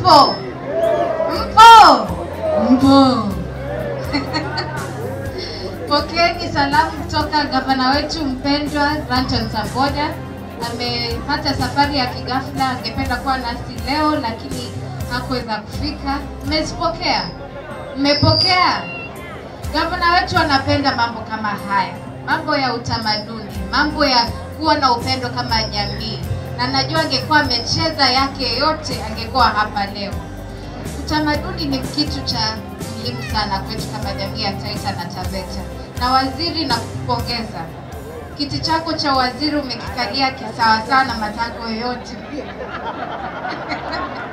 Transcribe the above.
Mpo? Mpo? Mpo. Pokeeni salamu kutoka gavana wetu mpendwa Granton Samboja. Amepata safari ya kighafla, angependa kuwa nasi leo lakini hakuweza kufika. Mmezipokea? Mmepokea? Gavana wetu anapenda mambo kama haya, mambo ya utamaduni, mambo ya kuwa na upendo kama jamii, na najua angekuwa amecheza yake yote angekuwa hapa leo. Utamaduni ni kitu cha muhimu sana kwetu kama jamii ya Taita na Taveta. Na waziri, na kupongeza kiti chako cha waziri umekikalia kisawasawa na matango yote